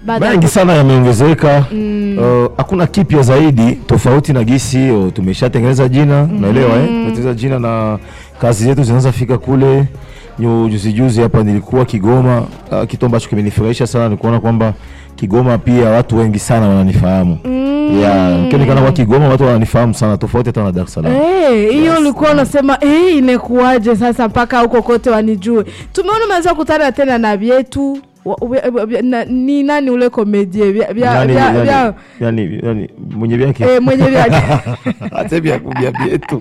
Baada ya mengi sana yameongezeka Uh, hakuna kipya zaidi tofauti na gisi uh, tumeshatengeneza jina unaelewa eh? tumetengeneza jina na kazi zetu zinaanza fika kule Nyu- juzi juzi hapa nilikuwa Kigoma uh, kitu ambacho kimenifurahisha sana ni kuona kwamba Kigoma pia watu wengi sana wananifahamu yeah, nikionekana kwa Kigoma watu wananifahamu sana tofauti hata na Dar es Salaam Eh, hiyo ulikuwa unasema eh, inakuwaje sasa mpaka huko kote wanijue. Tumeona umeweza kukutana tena na vyetu wa- we- we- na- ni nani ule komedie vya vya Nani- vya- nani- vya- yani- yani, mwenye vyake eh, mwenye vyake hata vya vya vyetu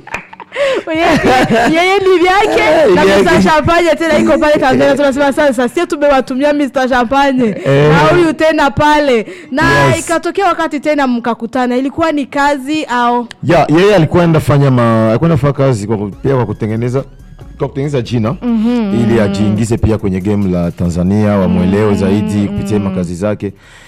Mwenye- yeye ni vyake Eh, na vyake. Mr. Champagne tena iko pale Tanzania, tunasema sasa sisi tumewatumia Mr. Champagne Eh. na huyu tena pale na Yes. ikatokea wakati tena mkakutana, ilikuwa ni kazi au ya yeye alikuwa enda fanya ma alikuwa enda fanya kazi kwa, ku- pia kwa kutengeneza kwa kutengeneza jina ili ajiingize pia kwenye game la Tanzania wamwelewe zaidi kupitia makazi zake.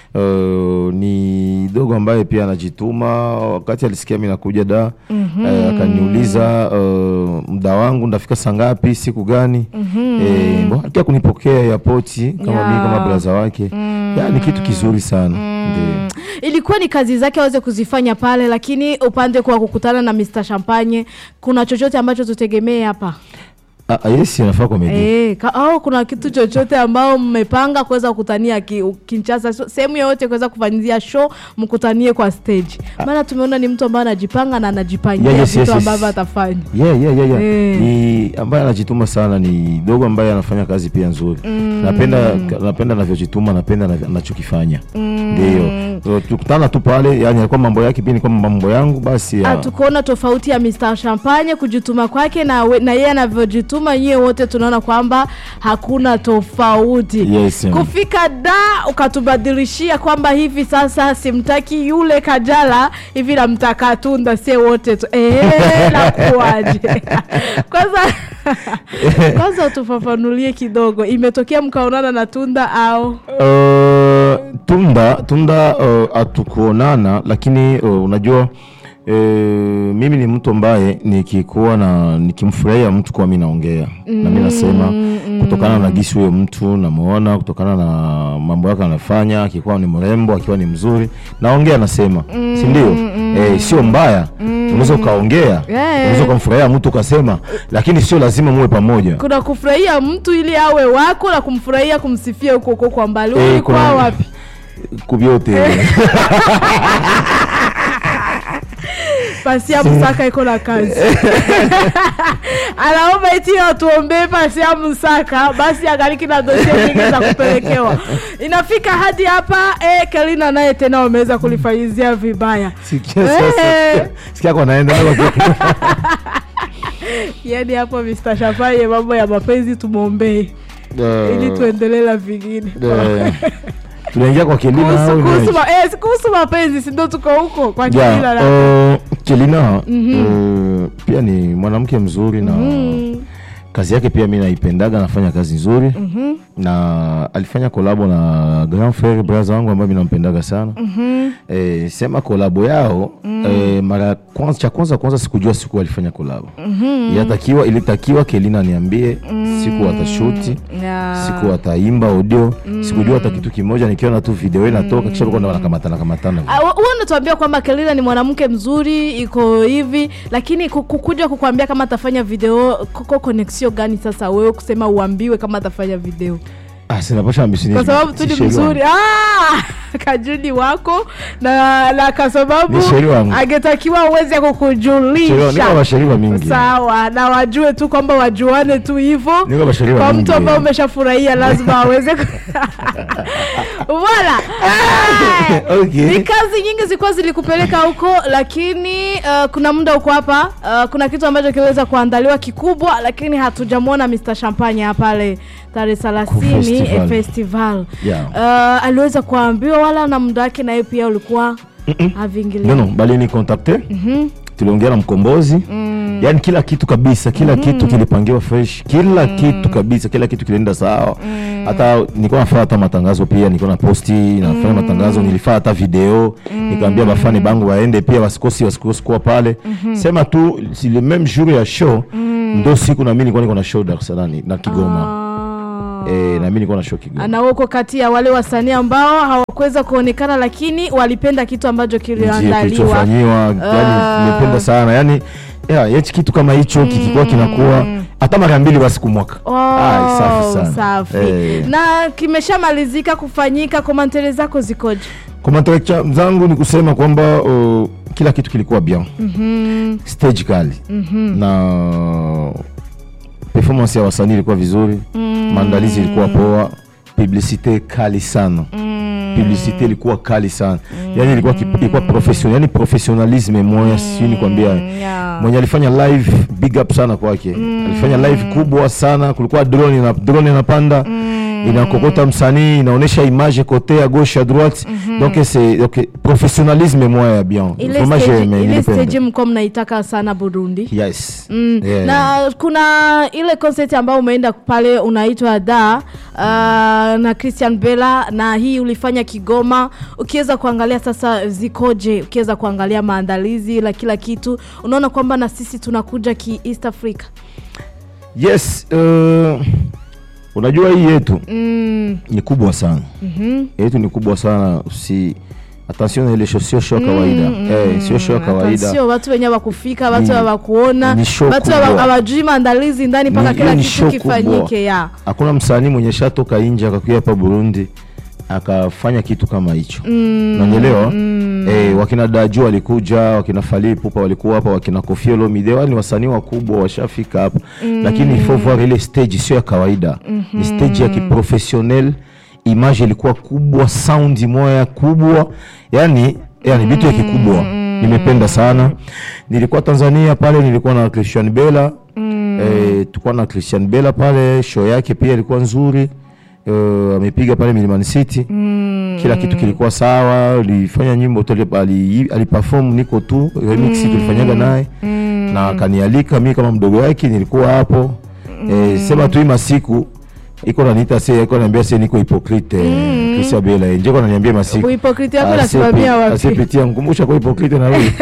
Uh, ni dogo ambaye pia anajituma. Wakati alisikia mimi nakuja da eh, akaniuliza uh, muda wangu ndafika saa ngapi siku gani eh, bo, alikia kunipokea airport kama Ya. mimi kama braza wake ya, ni kitu kizuri sana ndio. ilikuwa ni kazi zake aweze kuzifanya pale, lakini upande kwa kukutana na Mr. Champagne, kuna chochote ambacho tutegemee hapa Ah, ah, yes anafaa komedi e, ka, au kuna kitu chochote ambao mmepanga kuweza kukutania ki, Kinshasa, so- sehemu yoyote kuweza kufanyia show mkutanie kwa stage? Maana tumeona ni mtu ambaye anajipanga na anajipangia Yeah, yes, vitu yes, yes. ambavyo atafanya. yeah, yeah, yeah, yeah. Eh. ni ambaye anajituma sana ni dogo ambaye anafanya kazi pia nzuri napenda napenda anavyojituma napenda anavyo- anachokifanya ndio So, tukutana tu pale yani alikuwa mambo yake pia nilikuwa mambo yangu basi ya- Hatukuona tofauti ya Mr. Champagne kujituma kwake na, we- na yeye anavyojituma, nyie wote tunaona kwamba hakuna tofauti. Yes, yeah. Kufika da ukatubadilishia kwamba hivi sasa simtaki yule Kajala, hivi namtaka Tunda, sie wote tu eh, nakuaje? kwanza kwanza tufafanulie kidogo, imetokea mkaonana na Tunda au Uh, tunda tunda uh, hatukuonana lakini uh, unajua uh, mimi ni mtu ambaye nikikuwa na nikimfurahia mtu kwa mi naongea na mi nasema kutokana na gisi huyo mtu namuona kutokana na mambo yake anafanya akikuwa ni mrembo akiwa ni mzuri naongea nasema si ndio eh, sio mbaya unaweza ukaongea unaweza ukamfurahia mtu ukasema lakini sio lazima muwe pamoja kuna kufurahia mtu ili awe wako na kumfurahia kumsifia huko huko kwa mbali. Eh, Ulikuwa kuna- wapi? kuvyote Pasia Msaka iko na kazi anaomba eti watuombee Pasia Msaka, basi angaliki na dosie nyingi za kupelekewa. Inafika hadi hapa eh, Kelina naye tena wameweza kulifanyizia vibaya. Sikia sasa, Eh. sikia- sikia kwa naenda Yani hapo Mr. Shafaye, mambo ya mapenzi tumwombee ili tuendelee na vingine. tunaingia kwa Kelina Kuhusu au kuhusu nini? ma- eh, kuhusu mapenzi, si ndio tuko huko kwa Yeah, Kelina na uh, Kelina uh, pia ni mwanamke mzuri na kazi yake pia mi naipendaga, anafanya kazi nzuri na alifanya kolabo na Grand Frere brother wangu ambaye mi nampendaga sana eh, sema kolabo yao eh, mara ya kwanza, cha kwanza kwanza sikujua siku alifanya kolabo yatakiwa ilitakiwa Kelina niambie siku atashuti Yeah. siku ataimba audio sikujua hata kitu kimoja nikiona tu video inatoka kisha walikuwa wanakamatana kamatana Ah, wa- huwa unatuambia kwamba Kelina ni mwanamke mzuri iko hivi, lakini ku- kukuja kukuambia kama atafanya video, koko connection gani sasa wewe kusema uambiwe kama atafanya video? ah, sinapasha ambisi Kwa sababu tu ni mzuri. Ah, kajuni wako na na kwa sababu Ni sheri wangu. angetakiwa uweze niko kukujulisha basheriwa mingi sawa, na wajue tu kwamba wajuane tu hivyo niko basheriwa kwa mingi mtu ambaye umeshafurahia lazima aweze ku- Voilà. Ah, Okay. ni kazi nyingi zilikuwa zilikupeleka huko lakini uh, kuna muda uko hapa uh, kuna kitu ambacho kiliweza kuandaliwa kikubwa lakini hatujamwona Mr. Champagne hapa pale tarehe thelathini festival. eh, festival Yeah. uh, aliweza kuambiwa wala na muda wake naye pia ulikuwa haviingiliani. no, no, bali ni kontakte tuliongea na mkombozi yaani kila kitu kabisa kila kitu kilipangiwa fresh kila kitu kabisa kila kitu kilienda sawa hata nilikuwa nafanya hata matangazo pia nilikuwa na posti nafanya matangazo nilifanya hata video nikaambia bafani bangu waende pia wasikosi wasikosi kuwa pale sema tu si le même jour ya show ndo siku na mimi nilikuwa niko na show Dar es Salaam na Kigoma eh, na mimi nilikuwa na show Kigoma na uko kati ya wale wasanii ambao hawakuweza kuonekana lakini walipenda kitu ambacho Ndiyo, kiliandaliwa kilichofanyiwa yani Ah. nimependa sana yani ya, hichi kitu kama hicho kikikuwa kinakuwa hata mara mbili basi kwa mwaka Oh, Ai, safi sana safi. Eh. na kimeshamalizika kufanyika komantere zako zikoje Komantere cha- zangu ni kusema kwamba uh, kila kitu kilikuwa bien stage kali na performance ya wasanii ilikuwa vizuri maandalizi ilikuwa poa publicite kali sana publicite ilikuwa kali sana yani ilikuwa, kip- ilikuwa professional yani professionalisme moya sijui nikwambia yeah. mwenye alifanya live big up sana kwake alifanya live kubwa sana kulikuwa drone na drone inapanda inakokota msanii inaonyesha image kote à gauche à droite donc c'est donc professionnalisme moya ya bien ile Vraiment, stage, j'aime, ile nilipenda. stage mko mnaitaka sana burundi yes Mm. Yeah. na kuna ile concert ambayo umeenda pale unaitwa da uh, na Christian Bella na hii ulifanya Kigoma. Ukiweza kuangalia sasa zikoje, ukiweza kuangalia maandalizi la kila kitu, unaona kwamba na sisi tunakuja ki East Africa. yes uh, unajua hii yetu Mm, ni kubwa sana mhm. yetu ni kubwa sana si attention na ile show sio show ya kawaida eh, sio show ya kawaida Sio watu wenye wakufika, watu Ni- hawakuona, ni show watu kubwa. hawa- hawajui maandalizi ndani mpaka Ni- kila hiyo ni kitu show kifanyike kubwa. ya hakuna msanii mwenye shatoka nje akakuja hapa Burundi akafanya kitu kama hicho mm, nanyelewa mm. Eh, wakina Daju walikuja wakina Fally Ipupa walikuwa hapa wakina Koffi Olomide wale ni wasanii wakubwa washafika hapa mm. lakini il faut voir ile stage sio ya kawaida mm-hmm. ni stage ya kiprofessionnel image ilikuwa kubwa sound moya kubwa yani yani vitu ya kikubwa nimependa sana nilikuwa Tanzania pale nilikuwa na Christian Bella mm. eh, tulikuwa na Christian Bella pale show yake pia ilikuwa nzuri uh, amepiga pale Milimani City mm. kila kitu kilikuwa sawa alifanya nyimbo tu ali- ali- aliperform niko tu remix tulifanyaga naye na akanialika mi kama mdogo wake nilikuwa hapo eh, sema tu hii masiku iko naniita se iko naniambia se niko hipokrite mm. Christian Bella nje iko naniambia masiku Uhipokriti yako Asiyepi- unasimamia wapi? asiyepitia mkumbusha kwa hipokrite na wewe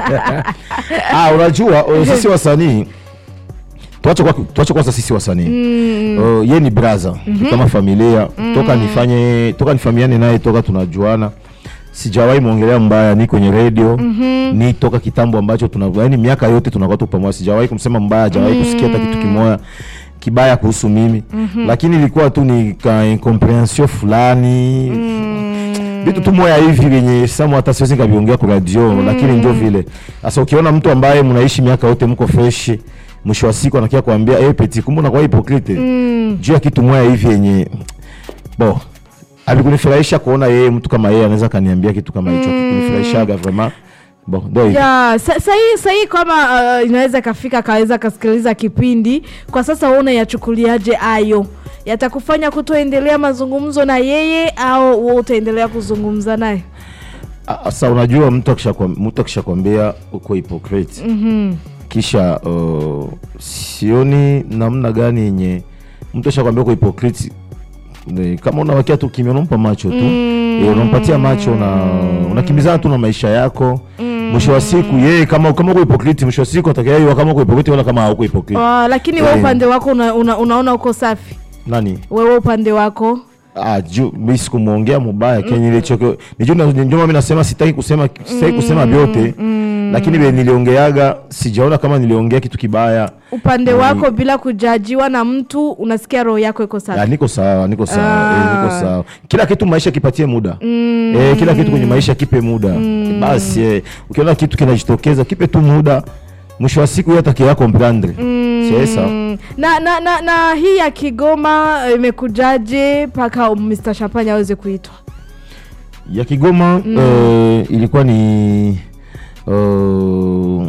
ah unajua uh, sisi wasanii tuache kwa tuache kwanza sisi wasanii uh, ye ni braza kama familia toka nifanye toka nifahamiane naye toka tunajuana sijawahi mwongelea mbaya ni kwenye radio ni toka kitambo ambacho tuna yani miaka yote tunakuwa tu pamoja sijawahi kumsema mbaya hajawahi kusikia hata kitu kimoya kibaya kuhusu mimi lakini ilikuwa tu ni ka incomprehension fulani vitu tu moya hivi vyenye samu hata siwezi nikaviongea kwa radio lakini ndio vile sasa ukiona mtu ambaye mnaishi miaka yote mko fresh mwisho wa siku anakia kuambia eh peti kumbe unakuwa hipokrite juu ya kitu moya hivi yenye bo alikunifurahisha kuona yeye mtu kama yeye anaweza kaniambia kitu kama hicho kikunifurahishaga vraiment bon ndio hivyo ya sa- sahii sahii kama uh, inaweza ikafika akaweza kasikiliza kipindi kwa sasa wewe unayachukuliaje ayo yatakufanya kutoendelea mazungumzo na yeye au wewe utaendelea kuzungumza naye Ah, sasa unajua mtu akishakwam- mtu akishakwambia uko hypocrite kisha uh, sioni namna gani yenye mtu ashakwambia uko hypocrite ni kama unawakia tu kimya unampa macho tu mm. unampatia macho na unakimbizana tu na maisha yako mwisho wa siku yeye kama kama uko hypocrite mwisho wa siku atakayeiwa kama uko hypocrite wala kama hauko hypocrite uh, lakini wewe Eh. upande wako una, una, unaona uko safi nani wewe upande wako Ah, juu mi sikumwongea mubaya kenye nilichoko ndio na- ndio mimi nasema sitaki kusema sitaki kusema vyote lakini vile niliongeaga sijaona kama niliongea kitu kibaya upande Mm. wako bila kujajiwa na mtu unasikia roho yako iko Ah, safi niko sawa niko sawa Ah. eh, niko sawa kila kitu maisha kipatie muda eh, kila kitu kwenye maisha kipe muda basi eh, ukiona kitu kinajitokeza kipe tu muda mwisho wa siku hata kia comprendre sasa Mm. na, na, na, na hii ya Kigoma eh, imekujaje mpaka Mr. Champagne aweze kuitwa ya Kigoma eh, ilikuwa ni uh,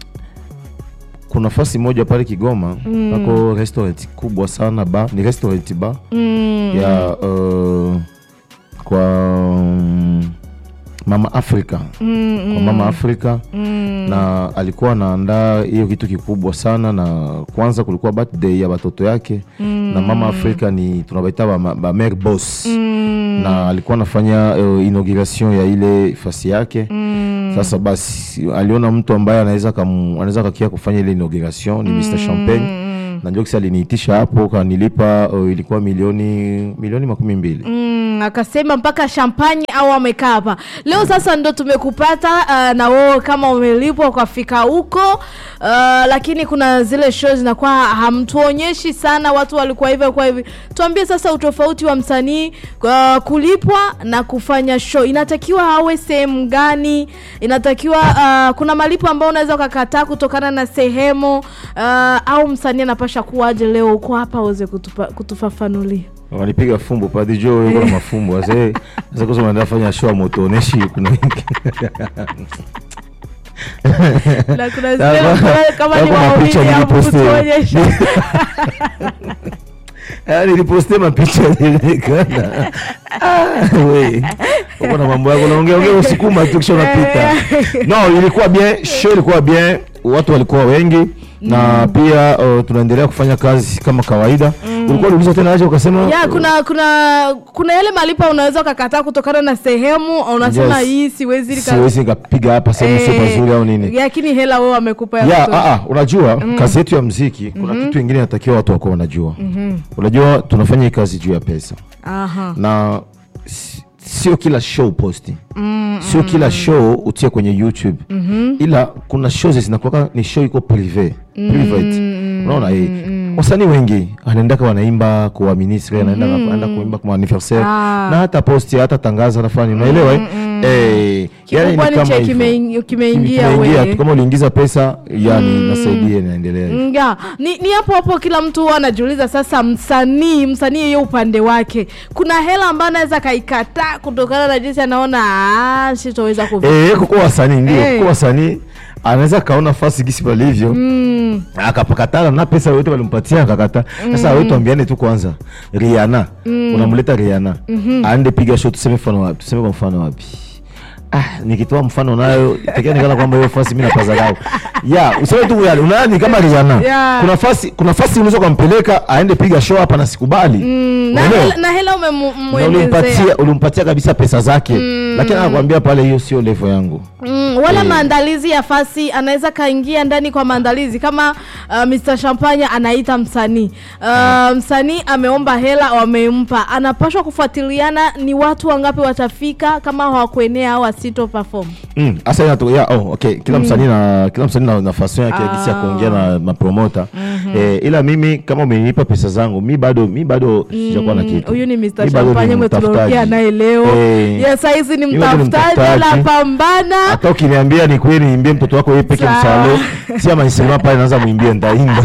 kuna nafasi moja pale Kigoma pako restaurant kubwa sana ba ni restaurant ba mm. ya uh, kwa um, mama Afrika Mm, kwa mama Afrika mm. na alikuwa anaandaa hiyo kitu kikubwa sana, na kwanza kulikuwa birthday ya watoto yake na mama Afrika ni tunabaita ba, ba mère boss Mm. na alikuwa anafanya uh, inauguration ya ile fasi yake Mm. sasa basi aliona mtu ambaye anaweza kam- anaweza kakia kufanya ile inauguration ni Mr Champagne na ndio kisa aliniitisha hapo kanilipa uh, ilikuwa milioni milioni makumi mbili Mm, akasema mpaka champagne au amekaa hapa leo. Sasa ndo tumekupata uh, na wewe kama umelipwa ukafika huko uh, lakini kuna zile show zinakuwa hamtuonyeshi sana, watu walikuwa hivyo kwa hivi. Tuambie sasa utofauti wa msanii uh, kulipwa na kufanya show, inatakiwa awe sehemu gani? Inatakiwa uh, kuna malipo ambayo unaweza ukakataa kutokana na sehemu uh, au msanii anapasha kuwaje? Leo uko hapa uweze kutupa, kutufafanulia. wanipiga fumbo padijo yuko na mafumbo sasa sasa kwa sababu nafanya show motoneshi kuna Na kuna zile Kama- kama- kama ni kama waumini picha ya niliposti. kutuonyesha. Ah, niliposte mapicha nilionekana Ah, we uko na mambo yako naongea ongea usukuma tu kisha unapita no ilikuwa bien show ilikuwa bien watu walikuwa wengi na pia uh, tunaendelea kufanya kazi kama kawaida ulikuwa uliuliza tena aje ukasema ya kuna kuna kuna yale malipo unaweza ukakataa kutokana na sehemu unasema Yes. hii siwezi nika- siwezi nikapiga hapa sehemu sio Eh, pazuri au nini lakini hela wewe wamekupa ya ya kutosha. ah, ah, unajua kazi yetu ya mziki kuna kitu ingine natakiwa watu wako wanajua unajua tunafanya hii kazi juu ya pesa Aha. na si- sio kila show posti sio kila show utie kwenye youtube ila kuna show zinakuwa ni show iko prive private unaona hii wasanii wengi anaendaka wanaimba kwa ministre anaenda anaenda kuimba kwa anniversaire Ah. na hata posti hata tangaza nafani unaelewa eh? Eh, yani Kikubwa ni ni kama che hivyo. kimeingi- kimeingia Kimeingia wewe. tu, kama uliingiza pesa yani nasaidia inaendelea hivyo. nga ni, ni hapo hapo kila mtu huwa anajiuliza sasa msanii msanii yeye upande wake kuna hela ambayo anaweza kaikataa kutokana na jinsi anaona "Ah, sitoweza kuvi Eh, kuko wasanii ndio Eh. kuko wasanii anaweza kaona fasi gisi palivyo Mm, akapakatana na pesa yote walimpatia akakata. Sasa wewe tuambiane tu kwanza, Rihanna unamleta Rihanna aende piga show, tuseme mfano wapi? Tuseme kwa mfano wapi? Ah, nikitoa mfano nayo itakia nikana kwamba hiyo fasi mimi napazarau. Ya, useme tu yale, unaani kama Rihanna. Yeah. Kuna fasi kuna fasi unaweza kumpeleka aende piga show hapa na sikubali. mm, na, Unaelewa? hela, na hela Na umemwelezea ulimpatia ulimpatia kabisa pesa zake. Lakini anakuambia pale hiyo sio level yangu. Mm, wala Eh. maandalizi ya fasi anaweza kaingia ndani kwa maandalizi kama uh, Mr. Champagne anaita msanii uh, msanii ameomba hela wamempa, anapashwa kufuatiliana ni watu wangapi watafika, kama hawakuenea au asito perform. Mm, asa inato, ya, oh, okay. Kila msanii na kila msanii na nafasi yake Ah. gisi ya kuongea na mapromota eh, ila mimi kama umenipa pesa zangu mi bado mi bado sijakuwa na kitu. Huyu ni Mr. Mi bado ni Champagne mwe mtafutaji. tunaongea naye leo. Eh, Yes, saizi ni Mimi bado ni mtafutaji mtafutaji. anapambana. hata ukiniambia ni kweli niimbie mtoto wako yeye peke Sawa. msalo si ama nisema pale naanza muimbie ndaimba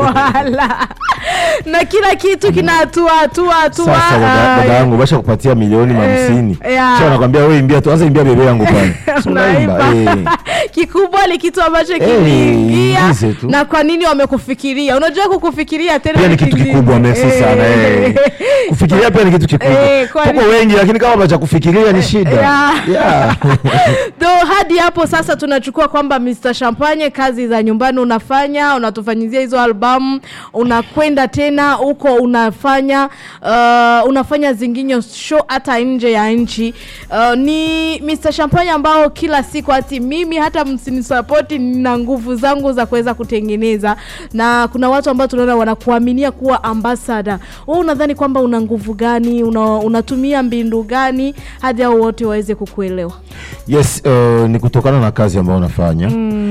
Wala. na kila kitu kina hatua hatua hatua. sasa dada ah, dada yangu basha kupatia milioni hamsini yeah. kisha nakwambia wewe imbia tu anza imbia bebe yangu pale Si unaimba Unaimba. eh. kikubwa ni kitu ambacho Eh, kiliingia ingize tu. na kwa nini wamekufikiria unajua kukufikiria tena pia ni kitu kingine. kikubwa merci Eh. sana eh. kufikiria pia ni kitu kikubwa Eh, kwani- tuko wengi lakini kama bacha kufikiria ni shida Yeah. yeah. Though hadi hapo sasa tunachukua kwamba Mr. Champagne kazi za nyumbani unafanya, unatufanyizia hizo albamu, unakwenda tena huko unafanya uh, unafanya zinginyo show hata nje ya nchi. Uh, ni Mr. Champagne ambao kila siku hati mimi hata msinisapoti, nina nguvu zangu za kuweza kutengeneza, na kuna watu ambao tunaona wanakuaminia kuwa ambassador. Wewe unadhani kwamba una nguvu gani? Una, unatumia mbindu gani hadi hao wote waweze kukuelewa? yes uh, ni kutokana na kazi ambayo unafanya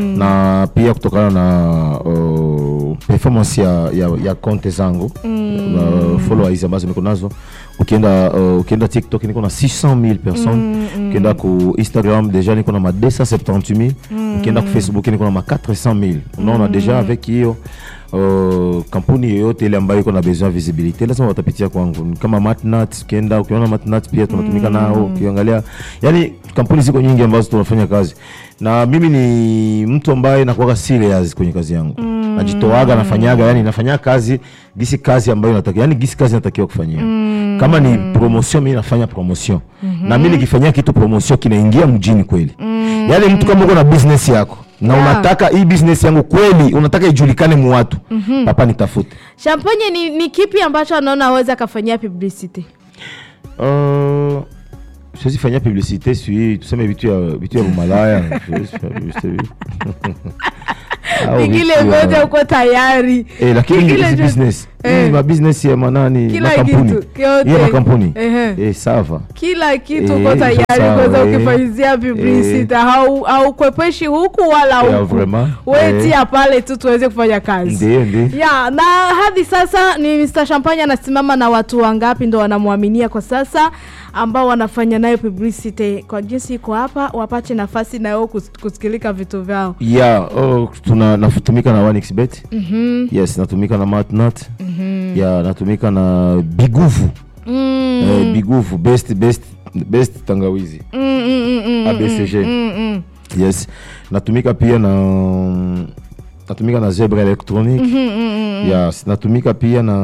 na pia kutokana na uh, performance ya, ya, ya konte zangu uh, followers ambazo niko nazo ukienda uh, ukienda tiktok niko na 600000 personnes ukienda ku instagram deja niko na ma 278000 ukienda ku facebook niko na ma 400000 unaona deja avec hiyo Uh, kampuni yoyote ile ambayo iko na besoin visibility lazima watapitia kwangu Ni kama matnat ukienda ukiona matnat pia tunatumika nao ukiangalia yani kampuni ziko nyingi ambazo tunafanya kazi na mimi ni mtu ambaye nakuwaga serious kwenye kazi yangu najitoaga nafanyaga yani nafanya kazi gisi kazi ambayo natakiwa yani gisi kazi natakiwa kufanyia kama ni promotion mimi nafanya promotion na mimi nikifanyia kitu promotion kinaingia mjini kweli yani mtu kama uko na business yako na Yeah. unataka hii business yangu kweli unataka ijulikane mu watu papa nitafute Champagne ni, ni kipi ambacho anaona aweza akafanyia publicity? Uh, siwezi fanyia publicité sui tuseme vitu ya vitu ya umalaya Siwezi fanya publicité. Au vingine vitu ya- vyote uko tayari Eh, lakini Kile hizi cho- business Eh. hizi mabusiness ya manani Kila makampuni kitu, yote. hiyo makampuni Ehe. eh, sava kila kitu Eh, uko tayari sawa, kuweza eh. ukifanyizia publicity hau haukwepeshi huku wala Yeah, huku vraiment. wetia pale tu tuweze kufanya kazi ndio ndio ya na hadi sasa ni Mr. Champagne anasimama na watu wangapi ndo wanamwaminia kwa sasa ambao wanafanya nayo publicity kwa jinsi iko hapa wapate nafasi nayo kus- kusikilika vitu vyao ya oh, tuna natumika na 1xbet mm-hmm. yes natumika na matnat mm-hmm. ya natumika na biguvu mm. eh, biguvu best best best tangawizi Mm, mm, mm, mm, abcg mm, mm. yes natumika pia na natumika na zebra electronic yes natumika pia na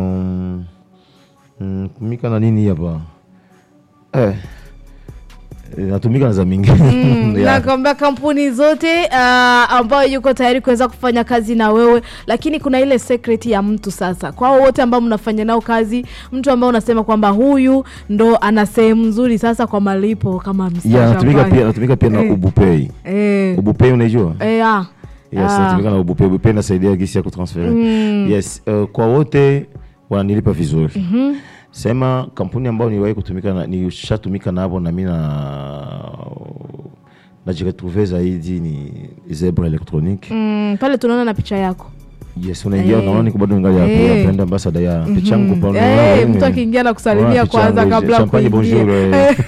mm, tumika na nini hapa eh, eh, natumika na za mingi Mm, Yeah. nakwambia kampuni zote uh, ambayo yuko tayari kuweza kufanya kazi na wewe lakini kuna ile secret ya mtu sasa kwao wote ambao mnafanya nao kazi mtu ambao unasema kwamba huyu ndo ana sehemu nzuri sasa kwa malipo kama Mr. yeah, natumika Champagne. pia natumika pia na Eh. ubupei eh, ubupei unaijua eh, ah. yes Ah. natumika na ubupei ubupei nasaidia gisi ya kutransfere Mm. yes uh, kwa wote wananilipa vizuri mm-hmm. sema kampuni ambayo niliwahi kutumika na nishatumika navo na mi na najiretrouve zaidi ni zebra electronique Mm, pale tunaona na picha yako yes unaingia Eh. unaona niko bado ningali hapo Eh. ya brand ambassador ya picha yangu pale Eh, unaona, mtu eh. akiingia na kusalimia Unaona picha kwanza yangu, kabla champagne bonjour kuingia eh.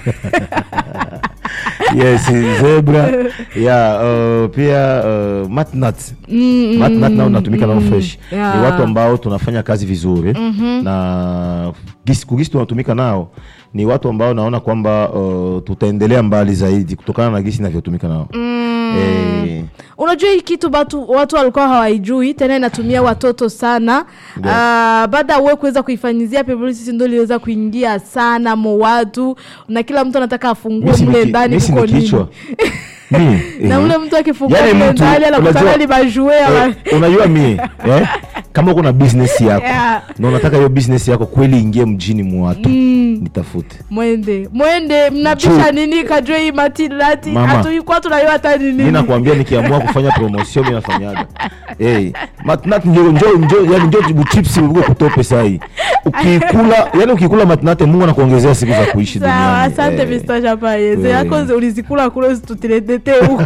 yes zebra ya uh, pia uh, matnat Mm, matnat nao natumika nao fresh Yeah. ni watu ambao tunafanya kazi vizuri na gisi, kugisi tunatumika nao ni watu ambao naona kwamba uh, tutaendelea mbali zaidi kutokana na gisi inavyotumika nao eh, unajua hii kitu batu, watu walikuwa hawaijui tena inatumia watoto sana uh, baada ya wewe kuweza kuifanyizia publicity ndo iliweza kuingia sana mo watu na kila mtu anataka afungue mi si mle niki- ndani mi si kuko ni nini kichwa Mi, na eh. ule mtu akifungua Yaani mle mtu, ndani anakutana unajua- ni majue ya Eh, unajua mie eh? kama uko na business yako Yeah. na unataka hiyo business yako kweli ingie mjini mwatu nitafute mwende mwende mnabisha Chu- nini kajue hii matilati Mama. hatuikuwa tunajua hata ni mi nini nakwambia nikiamua kufanya promotion mi nafanyaga hey, matnat njo njo njo yani njo buchipsi uko kutope sai ukikula yani ukikula matnat mungu anakuongezea siku za kuishi sawa duniani asante Eh, Mr. Champagne ze Eh. yako zi- ulizikula kule usitutilete huko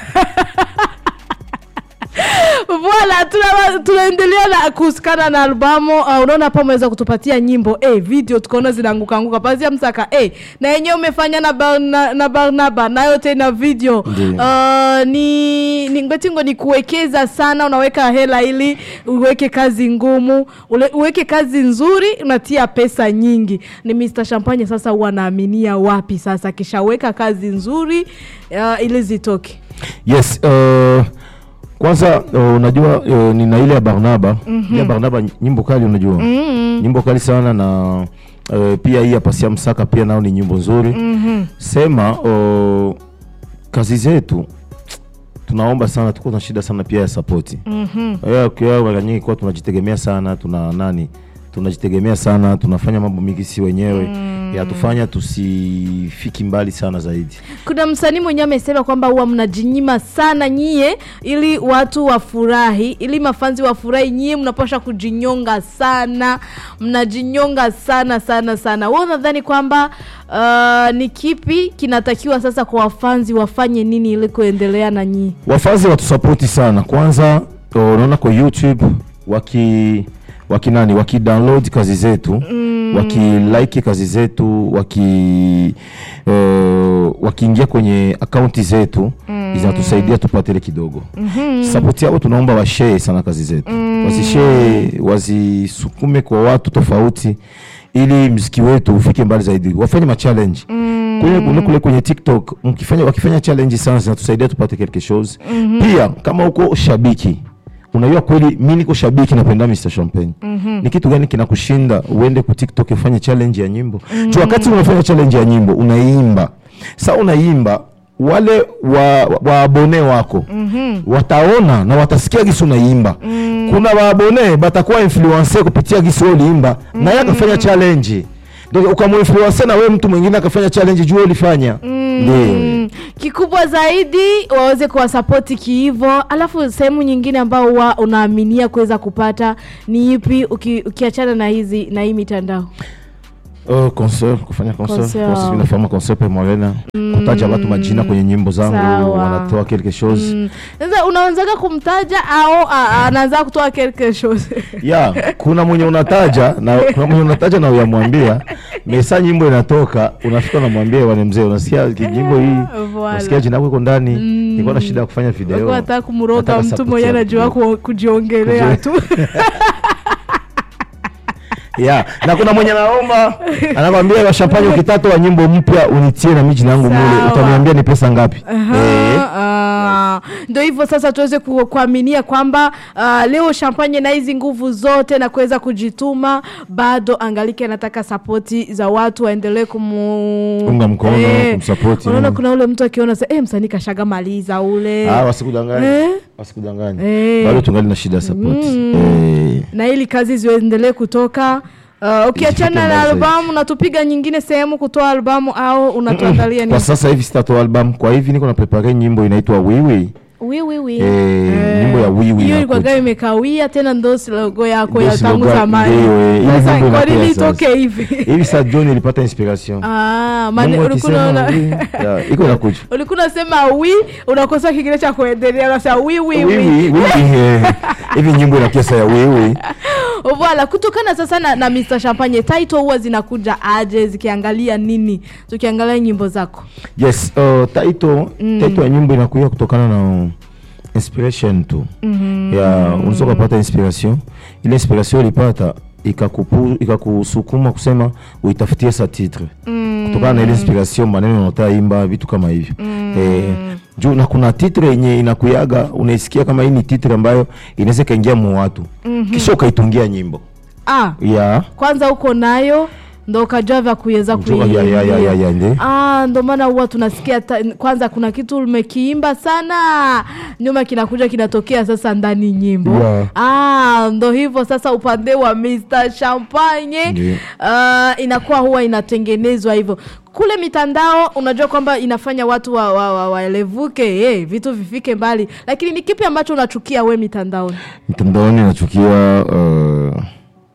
Voilà, tuna- tunaendelea na kuhusikana na albamu uh, unaona hapa umeweza kutupatia nyimbo eh, video tukaona zinaanguka anguka pazia msaka eh, na yenyewe umefanya na, Bar- na, na Barnaba nayo tena video Ndiyo. uh, ni, ni ngwetingo ni kuwekeza sana unaweka hela ili uweke kazi ngumu ule, uweke kazi nzuri unatia pesa nyingi ni Mr. Champagne sasa huwa naaminia wapi sasa akishaweka kazi nzuri uh, ili zitoke yes uh, kwanza uh, unajua uh, nina ile ya barnaba mm-hmm. ya barnaba nyimbo kali unajua mm-hmm. nyimbo kali sana na uh, pia hii ya pasia msaka pia nao ni nyimbo nzuri mm-hmm. sema uh, kazi zetu tunaomba sana tuko na shida sana pia ya sapoti mm-hmm. mara nyingi kuwa tunajitegemea sana tuna nani tunajitegemea sana tunafanya mambo mingi si wenyewe mm. yatufanya tusifiki mbali sana zaidi kuna msanii mwenyewe amesema kwamba huwa mnajinyima sana nyie ili watu wafurahi ili mafanzi wafurahi nyie mnapasha kujinyonga sana mnajinyonga sana sana sana wewe unadhani kwamba uh, ni kipi kinatakiwa sasa kwa wafanzi wafanye nini ili kuendelea na nyie wafazi watusapoti sana kwanza uh, unaona kwa youtube waki waki nani wakidownload kazi zetu mm. wakilike kazi zetu waki uh, wakiingia kwenye akaunti zetu mm. zinatusaidia tupate ile kidogo mm-hmm. sapoti yao tunaomba washee sana kazi zetu mm. wazishee wazisukume kwa watu tofauti ili mziki wetu ufike mbali zaidi wafanye machallenge mm. kule, kule, kule kwenye tiktok mkifanya, wakifanya challenge sana zinatusaidia tupate quelque chose mm-hmm. pia kama uko shabiki unajua kweli mi niko shabiki napenda Mr. Champagne mm-hmm. ni kitu gani kinakushinda uende ku TikTok ufanye challenge ya nyimbo mm-hmm. wakati unafanya challenge ya nyimbo unaimba sa unaimba wale wa, wa abone wako mm-hmm. wataona na watasikia gisi unaimba mm-hmm. kuna waabone batakuwa influence kupitia gisi wewe uliimba mm-hmm. na yeye akafanya challenge ndio ukamuinfluence na wewe mtu mwingine akafanya challenge juu wewe ulifanya mm Ndio. kikubwa zaidi waweze kuwasapoti kihivo alafu sehemu nyingine ambao huwa unaaminia kuweza kupata ni ipi uki, ukiachana na hizi na hii mitandao Uh, concert kufanya concert Concert. Kwa sisi nafanya concert pe Morena kutaja watu majina kwenye nyimbo zangu Sawa. wanatoa quelque chose Mm. sasa unaanzaga kumtaja au a- anaanza kutoa quelque chose ya kuna mwenye unataja na kuna mwenye unataja na uyamwambia mesa nyimbo inatoka unafika unamwambia bwana mzee unasikia ki- nyimbo hii Voilà. unasikia jina lako iko ndani nilikuwa na shida ya kufanya video Walikuwa nataka kumroga Nataka mtu support mwenye yako anajua kidogo. ku- kujiongelea tu ya na kuna mwenye naomba anakwambia wa champagne ukitatoa nyimbo mpya unitie na mimi jina yangu mule Sawa. utaniambia ni pesa ngapi eh Ah, ndo hivyo sasa tuweze ku, kuaminia kwamba ah, leo champagne na hizi nguvu zote na kuweza kujituma bado angalike anataka sapoti za watu waendelee kumu Unga mkono, kumsapoti. unaona kuna ule mtu akiona sa eh, msanii kashaga maliza ule ah wasikudanganye Eh? wasikudanganye Eh. bado tungali na shida ya support eh na ili kazi ziendelee kutoka Uh, ukiachana Zifike na mbali albamu unatupiga nyingine sehemu kutoa albamu au unatuandalia kwa nini? sasa hivi sitatoa album kwa hivi niko na prepare nyimbo inaitwa wiwi Wi, wi, wi. eh nyimbo ya wiwi hiyo inakuja. ilikuwaga imekawia tena ndo logo yako Ndio ya si tangu logo- zamani ndio, eh, ile sasa nyimbo kwa nini inakuja sasa. itoke hivi hivi saa John ilipata inspiration Ah, mane Mungu ulikuwa akisema unaona- wiwi, ya, iko inakuja ulikuwa unasema wi unakosa kingine cha kuendelea unasema wi wi wiwi wi wiwi eh, hivi nyimbo inakuja saa ya wiwi Voilà, kutokana sasa na, na Mr Champagne title huwa zinakuja aje zikiangalia nini tukiangalia nyimbo zako yes uh, title title ya nyimbo inakuja kutokana na inspiration tu mm-hmm. ya unaweza kupata inspiration ile inspiration ulipata ikakupu ikakusukuma kusema uitafutie sa titre mm. kutokana na ile inspiration maneno unaotaimba vitu kama hivyo mm. eh, juu na kuna titre yenye inakuyaga unaisikia kama hii ni titre ambayo inaweza ikaingia mu watu mm-hmm. kisha ukaitungia nyimbo ah, ya kwanza uko nayo ndo ukajua vya kuweza Njoo, ya, ya, ya, ya, ya, ndi. Ah, ndo maana huwa tunasikia ta, kwanza kuna kitu umekiimba sana nyuma kinakuja kinatokea sasa ndani nyimbo Yeah. ah, ndo hivyo sasa upande wa Mr Champagne Ndiyo. ah, inakuwa huwa inatengenezwa hivyo kule mitandao unajua kwamba inafanya watu waelevuke wa, wa, waelevuke, eh, vitu vifike mbali lakini ni kipi ambacho unachukia we mitandaoni mtandaoni nachukia uh,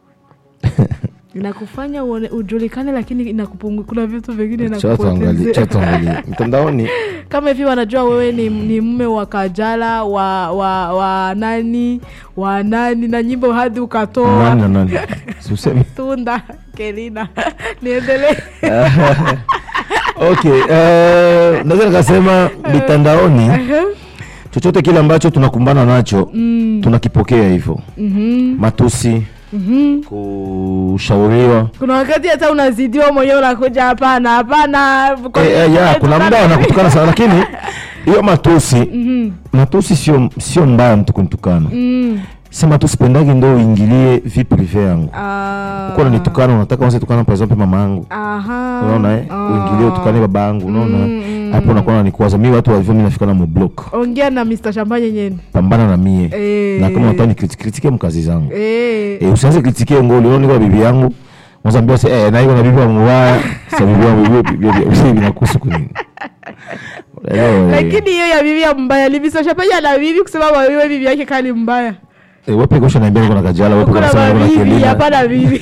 inakufanya uone, ujulikane lakini inakupungu kuna vitu vingine cha tuangalie inakupotezea. cha tuangalie mtandaoni kama hivi wanajua wewe ni, ni mme wa Kajala wa, wa, wa nani wa nani na nyimbo hadi ukatoa nani na nani siuseme tunda Kelina niendelee okay uh, naweza nikasema mitandaoni chochote kile ambacho tunakumbana nacho mm. tunakipokea hivyo mm-hmm. matusi mm-hmm. kushauriwa kuna wakati hata unazidiwa mwenyewe unakuja hapana hapana kwa Eh, nini eh, ya, unatukana kuna muda mimi? wanakutukana sana lakini hiyo matusi matusi sio sio mbaya mtu kunitukana Mm. sema tu sipendagi ndo uingilie vi prive yangu Ah, kuwa nanitukana unataka wanze tukana par exemple mama yangu aha. unaona eh Ah. uingilie utukane baba yangu unaona hapo unakuwa unanikwaza mi watu walivyo mi nafika na mublock ongea na Mr. Champagne nyeni pambana na mie Eh. na kama unataka nikritike mkazi zangu eh. eh, usianze kritike ngoli unaona niko na bibi yangu unazambia se eh na iko na bibi wangu mbaya sa bibi yangu bibi bibi bibi vinakuhusu kunini Unaelewa, eh. lakini hiyo ya bibi ya mbaya ni Mr. Champagne ana bibi kusema wewe bibi yake kali mbaya Eh, wewe pekee ushaniambia niko na kajala wewe pekee kuna unasema niko na mabibi kelina hapana bibi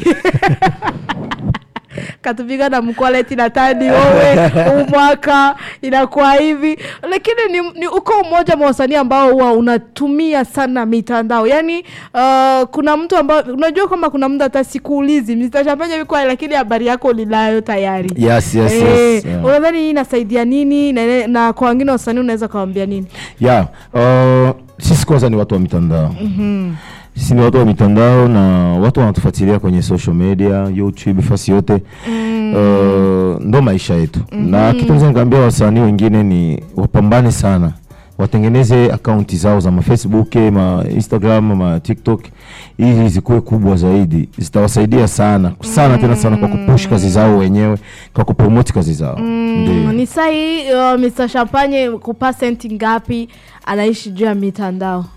katupiga na mkwaleti na tani wewe huu mwaka inakuwa hivi lakini ni, ni uko mmoja mwa wasanii ambao huwa unatumia sana mitandao yaani uh, kuna mtu ambao unajua kwamba kuna mtu hata sikuulizi Mr. Champagne yuko hai, lakini habari yako linayo tayari yes yes Eh, yes yeah. unadhani hii inasaidia nini na, na kwa wengine wasanii unaweza kawambia nini yeah. uh, sisi kwanza ni watu wa mitandao sisi ni watu wa mitandao na watu wanatufuatilia kwenye social media youtube fasi yote uh, ndo maisha yetu na kitu naweza nikaambia wasanii wengine ni wapambane sana watengeneze akaunti zao za mafacebook ma instagram ma tiktok ili zikuwe kubwa zaidi zitawasaidia sana sana tena sana kwa kupush kazi zao wenyewe kwa kupromoti kazi zao Mm, Ndio. ni sahi uh, Mr. Champagne kupa senti ngapi anaishi juu ya mitandao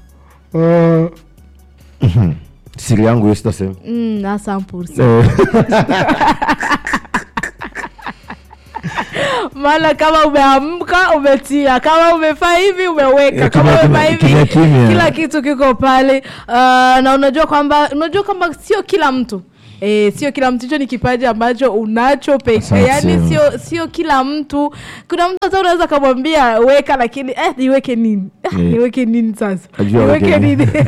siri yangu hiyo sitasema mm, na samples Eh, maana kama umeamka umetia kama umefaa hivi umeweka Eh, kama kimya, umefaa kimya, hivi kimya, kimya. kila kitu kiko pale uh, na unajua kwamba unajua kwamba sio kila mtu E, sio kila mtu hicho ni kipaji ambacho unacho pekee Asante. yani sio sio kila mtu kuna mtu hata unaweza kamwambia weka lakini eh, niweke nini eh, Eh. niweke nini sasa Ajua niweke weke nini. nini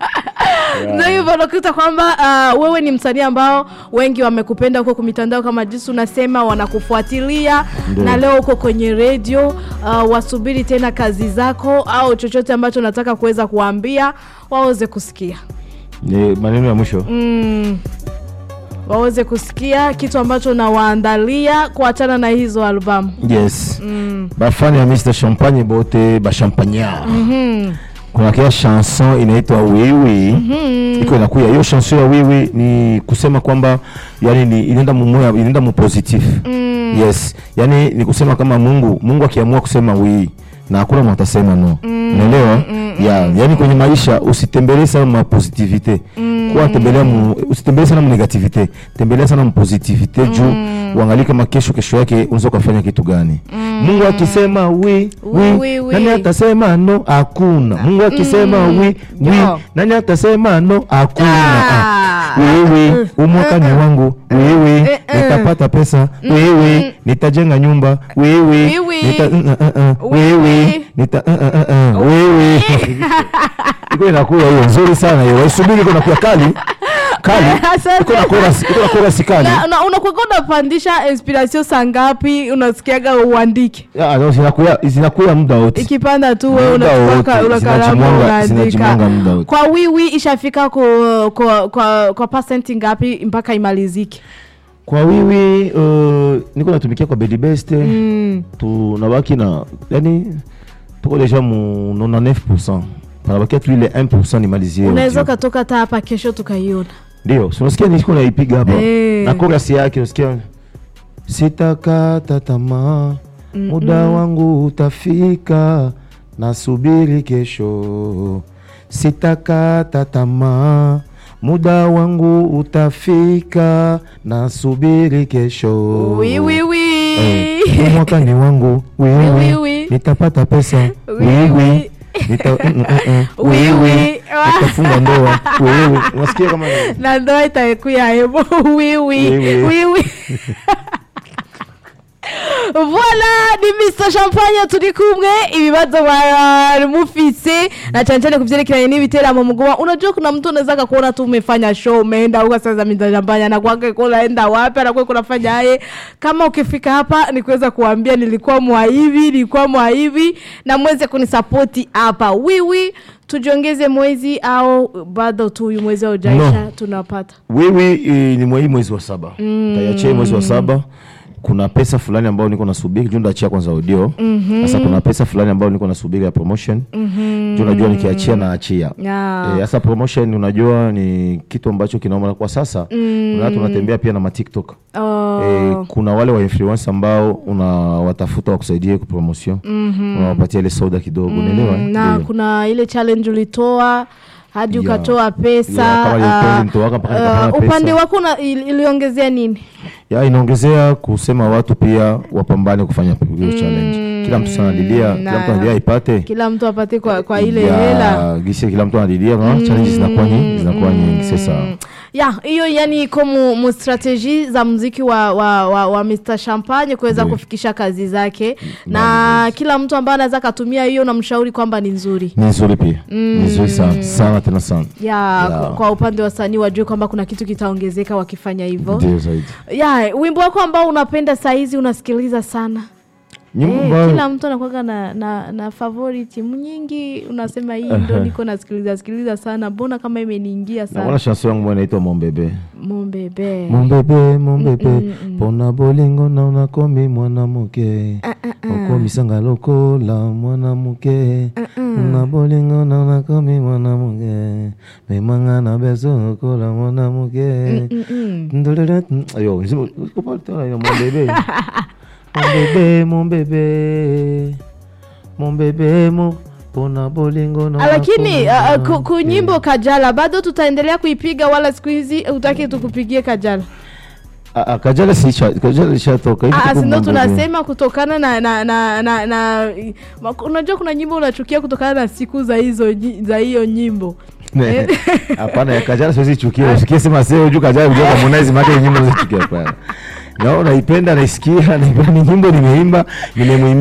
ndio hivyo unakuta kwamba uh, wewe ni msanii ambao wengi wamekupenda huko kwa mitandao kama jinsi unasema wanakufuatilia Ndio. na leo uko kwenye redio uh, wasubiri tena kazi zako au chochote ambacho unataka kuweza kuwaambia waweze kusikia Ni maneno ya mwisho mm. waweze kusikia kitu ambacho nawaandalia kuachana na hizo albamu yes bafani ya Mr Champagne bote bashampanyard kuna kia chanson inaitwa wiwi iko inakuya hiyo chanson ya wiwi ni kusema kwamba yani ni inaenda mumoya inaenda mu positif yes yani ni kusema kama Mungu Mungu akiamua kusema wii na hakuna mtu atasema no unaelewa ya yani kwenye maisha usitembelee sana ma positivite kuwa tembelea mu, usitembelee sana mu negativite tembelea sana mu positivite juu uangalie kama kesho kesho yake unaweza ukafanya kitu gani Mungu akisema wi Wi, wi wi, wi. nani atasema no hakuna Mungu akisema wi wi Yo. nani atasema no hakuna Ah. Ah. wewe umwaka ni wangu wewe Eh, eh. nitapata pesa wewe nitajenga nyumba wewe Wiwi. nita- uh, uh, uh, Wiwi. wewe nita uh, uh, uh, uh, wewe iko inakuwa hiyo nzuri sana hiyo waisubiri iko inakuwa kali kali Asante. iko na chorus iko na chorus kali na, na unakuwa unapandisha inspiration saa ngapi unasikiaga uandike Ah, no, zinakuya zinakuya muda wote ikipanda tu wewe Muda unachukua wote, una kalamu zinajimwanga- unaandika zinajimwanga muda wote. kwa wiwi ishafika kwa kwa kwa, kwa percent ngapi mpaka imalizike kwa wiwi uh, niko natumikia kwa Bedi Best mm. tunabaki na yani tuko deja mu 99% panabakia tu ile 1% nimalizie unaweza audio. ukatoka hata hapa kesho tukaiona ndio so unasikia niko naipiga hapa Eh. na chorus yake unasikia sitakata tamaa muda wangu utafika nasubiri kesho sitakata tamaa muda wangu utafika nasubiri kesho wi wi wi Eh, huu mwaka ni wangu Wi, wiwi wi. nitapata pesa Wi, wiwi wi. nita mm, mm, mm, mm. Wi, wiwi wi. nitafunga ndoa wiwi unasikia kama na ndoa itakuya hebo wiwi Wiwi. wiwi Voila ni Mr Champagne turi kumwe ibibazo bari mufise na cyane cyane kuvyerekeranye n'ibiteramo mugoma unajua kuna mtu unaweza akakuona tu umefanya show umeenda huko sasa Mr Champagne anakuaga unaenda wapi anakuwa kunafanya yeye kama ukifika hapa ni kuweza kuambia nilikuwa mwaivi nilikuwa mwaivi na mweze kunisapoti hapa wiwi tujiongeze mwezi au bado tu huyu mwezi haujaisha No. tunapata wiwi eh, ni mwei mwezi wa saba tayachia mwezi wa saba kuna pesa fulani ambayo niko nasubiri juu ndaachia kwanza audio sasa kuna pesa fulani ambayo niko nasubiri ya promotion juu najua nikiachia naachia Yeah. Eh, sasa promotion unajua ni kitu ambacho kinaoma kwa sasa mm. watu unatembea pia na matiktok Oh. Eh, kuna wale wa influence ambao unawatafuta wakusaidie kwa promotion unawapatia ile soda kidogo unaelewa Mm, na Ndio. kuna ile challenge ulitoa hadi Ya. ukatoa pesa Ya, kama ile ah, kweli nilitoaka mpaka ah, nikapata pesa. upande wako una- ili- iliongezea nini ya inaongezea kusema watu pia wapambane kufanya hiyo challenge kila mtu sana lilia kila na- mtu analia ipate kila mtu apate kwa, kwa ile Ya, hela gisi kila mtu analilia mm. challenge zinakuwa nyingi zinakuwa nyingi sasa ya hiyo yani iko mu, mu strategy za mziki wa, wa, wa, wa Mr Champagne kuweza Ndio. kufikisha kazi zake na kila mtu ambaye anaweza akatumia hiyo namshauri kwamba ni nzuri ni nzuri pia ni nzuri sana sana tena sana ya Ya. Kwa, kwa upande wa wasanii wajue kwamba kuna kitu kitaongezeka wakifanya hivyo ndio zaidi ya wimbo wako ambao unapenda saizi unasikiliza sana nyimbo Eh, ambayo kila mtu anakuwaga na, na, na favorite nyingi unasema hii ndo niko nasikiliza sikiliza sana mbona kama imeniingia naona sana chanson yangu moja inaitwa mombebe mombebe mombebe mombebe pona bolingo na unakomi mwanamke okomisanga lokola mwanamke na bolingo na unakomi mwanamke memanga na beso lokola mwanamke Ndolele- ayo nzima- uko pale tena ina mombebe mombebe mombebe mombebe mo pona bolingo na lakini unakomi uh, ku, ku nyimbo kajala bado tutaendelea kuipiga wala siku hizi utaki tukupigie kajala Ah, ah, Kajala si cha- Kajala ishatoka hivi Ah, tuko si ndo mambo gani? tunasema kutokana na na na, na, na ma- unajua kuna nyimbo unachukia kutokana na siku za hizo nyi- za hiyo nyimbo Ne, hapana ya Kajala siwezi chukia usikie sema sio juu Kajala kujua Harmonize maana hiyo nyimbo nazichukia hapana na naipenda naisikia naipenda ni nyimbo nimeimba nimemwimbia